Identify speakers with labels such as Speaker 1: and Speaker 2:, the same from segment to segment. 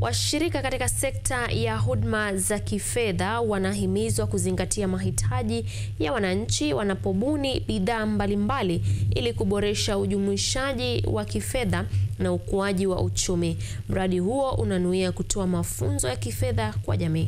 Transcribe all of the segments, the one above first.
Speaker 1: Washirika katika sekta ya huduma za kifedha wanahimizwa kuzingatia mahitaji ya wananchi wanapobuni bidhaa mbalimbali ili kuboresha ujumuishaji wa kifedha na ukuaji wa uchumi. Mradi huo unanuia kutoa mafunzo ya kifedha kwa jamii.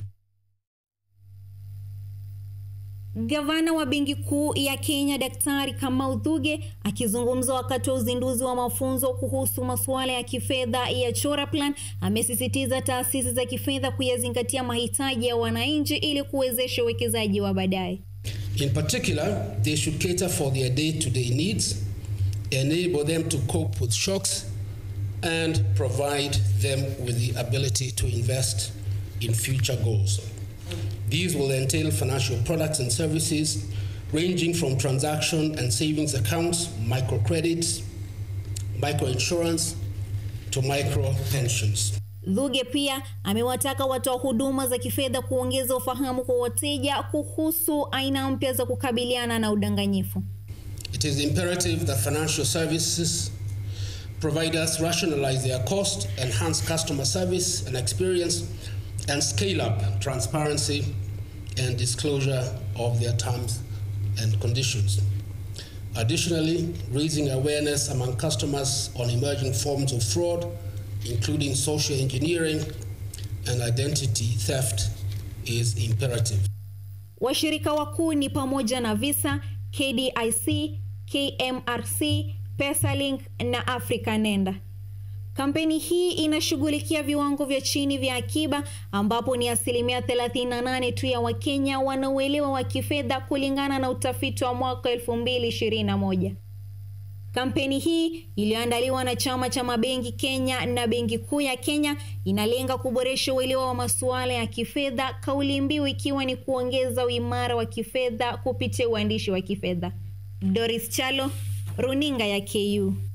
Speaker 2: Gavana wa Benki Kuu ya Kenya Daktari Kamau Thuge akizungumza wakati wa uzinduzi wa mafunzo kuhusu masuala ya kifedha ya Chora Plan amesisitiza taasisi za kifedha kuyazingatia mahitaji ya wananchi ili kuwezesha uwekezaji wa baadaye.
Speaker 3: In particular, they should cater for their day-to-day needs, enable them to cope with shocks, and provide them with the ability to invest in future goals. These will entail financial products and services ranging from transaction and savings accounts, microcredits, microinsurance, to micro pensions.
Speaker 2: Thuge pia amewataka watoa huduma za kifedha kuongeza ufahamu kwa wateja kuhusu aina mpya za kukabiliana na udanganyifu.
Speaker 3: It is imperative that financial services providers rationalize their cost, enhance customer service and experience, and scale up transparency and disclosure of their terms and conditions. Additionally, raising awareness among customers on emerging forms of fraud, including social engineering and identity theft, is imperative.
Speaker 2: Washirika wakuu ni pamoja na Visa, KDIC, KMRC, Pesalink na Africa Nenda. Kampeni hii inashughulikia viwango vya chini vya akiba ambapo ni asilimia 38 tu ya Wakenya wanaoelewa wa kifedha kulingana na utafiti wa mwaka 2021. Kampeni hii iliyoandaliwa na chama cha mabenki Kenya na Benki Kuu ya Kenya inalenga kuboresha uelewa wa masuala ya kifedha, kauli mbiu ikiwa ni kuongeza uimara wa kifedha kupitia uandishi wa kifedha. Doris Chalo, Runinga ya KU.